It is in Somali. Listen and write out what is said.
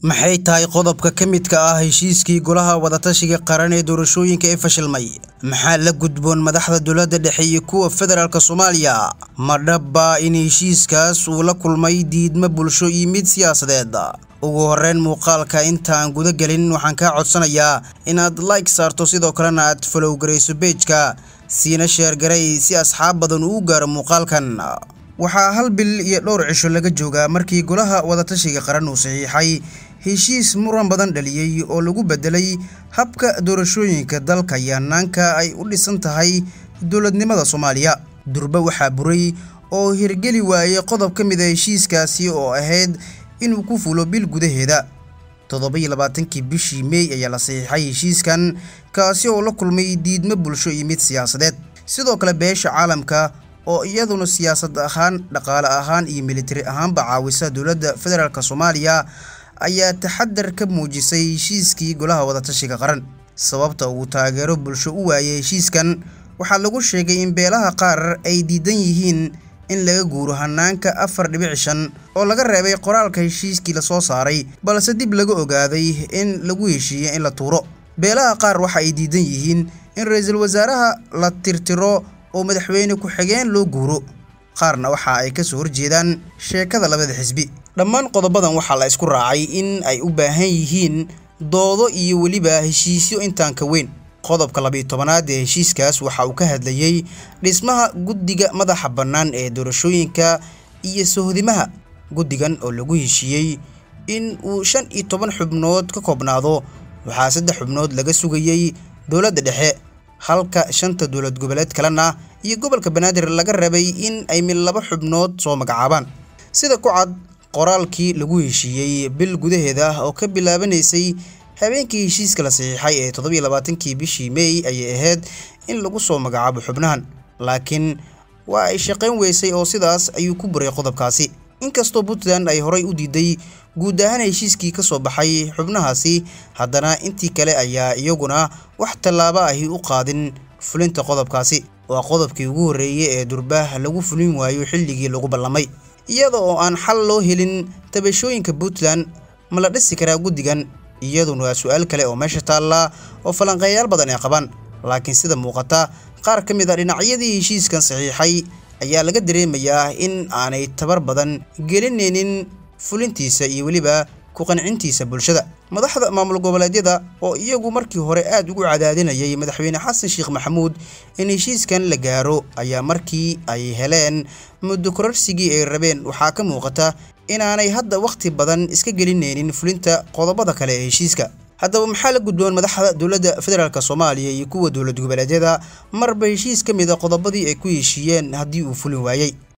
maxay tahay qodobka ka midka ah heshiiskii golaha wadatashiga qaran ee doorashooyinka ee fashilmay maxaa la gudboon madaxda dowladda dhexe iyo kuwa federaalk soomaaliya ma dhabbaa in heshiiskaas uu la kulmay diidmo bulsho iyo mid siyaasadeed ugu horreyn muuqaalka intaan guda gelin waxaan kaa codsanayaa inaad like saarto sidoo kalena aad falow garayso beejka siina sheergaray si asxaab badan uu gaaro muuqaalkan waxaa hal bil iyo dhowr cisho laga joogaa markii golaha wadatashiga qaran uu saxiixay heshiis muran badan dhaliyey oo lagu bedelay habka doorashooyinka dalka iyo hanaanka ay u dhisan tahay dowladnimada soomaaliya durbe waxaa buray oo hirgeli waayey qodob ka mid a heshiiskaasi oo ahayd inuu ku fulo bil gudaheeda toddoba-iyo labaatankii bishii meey ayaa la saxiixay heshiiskan kaasi oo la kulmay diidmo bulsho iyo mid siyaasadeed sidoo kale beesha caalamka oo iyaduna siyaasad ahaan dhaqaale ahaan iyo militari ahaanba caawisa dowladda federaalk soomaaliya ayaa taxadar ka muujisay heshiiskii golaha wadatashiga qaran sababta uu taageero bulsho u waayay heshiiskan waxaa lagu sheegay in beelaha qaar ay diidan yihiin in laga guuro hanaanka afar dhibic shan oo laga reebay qoraalka heshiiskii lasoo saaray balse dib laga ogaaday in lagu heshiiyey in la tuuro beelaha qaar waxa ay diidan yihiin in ra-iisul wasaaraha la tirtiro oo madaxweyne ku-xigeen loo guuro qaarna waxa ay kasoo horjeedaan sheekada labada xisbi dhammaan qodobadan waxaa la isku raacay in ay u baahan yihiin doodo iyo weliba heshiisyo intaan ka weyn qodobka labiiyo tobanaad ee heshiiskaas waxa uu ka hadlayey dhismaha guddiga madaxa bannaan ee doorashooyinka iyo sohdimaha guddigan oo lagu heshiiyey in uu shan iyo toban xubnood ka koobnaado waxaa saddex xubnood laga sugayey dowladda dhexe halka shanta dowlad goboleed kalena iyo gobolka banaadir laga rabay in ay mid laba xubnood soo magacaabaan sida ku cad qoraalkii lagu heshiiyey bil gudaheeda oo ka bilaabanaysay habeenkii heshiiska la saxiixay ee toddobiyo labaatankii bishii meey ayay ahayd in lagu soo magacaabo xubnahan laakiin waa ay shaqayn weysay oo sidaas ayuu ku buray qodobkaasi inkastoo puntland ay horay u diiday guud ahaan heshiiskii ka soo baxay xubnahaasi haddana intii kale ayaa iyaguna wax tallaabo ahi u qaadin fulinta qodobkaasi waa qodobkii ugu horreeyey ee durbaah lagu fulin waayo xilligii lagu ballamay iyada oo aan xal loo helin tabashooyinka puntland ma la dhisi karaa guddigan iyaduna waa su-aal kale oo meesha taalla oo falanqeeyaal badan ay qabaan laakiin sida muuqata qaar ka mid a dhinacyadii heshiiskan saxiixay ayaa laga dareemayaa in aanay tabar badan gelinaynin fulintiisa iyo weliba ku qancintiisa bulshada madaxda maamul goboleedyada oo iyagu markii hore aad ugu cadaadinayay madaxweyne xasan sheekh maxamuud in heshiiskan la gaaro ayaa markii ay heleen muddo kororsigii ay rabeen waxaa ka muuqata inaanay hadda wakhti badan iska gelinaynin fulinta qodobada kale ee heshiiska haddaba maxaa la gudboon madaxda dowladda federaalk soomaaliya iyo kuwa dowlad goboleedyada marba heshiis ka mid a qodobadii ay ku heshiiyeen haddii uu fulin waayey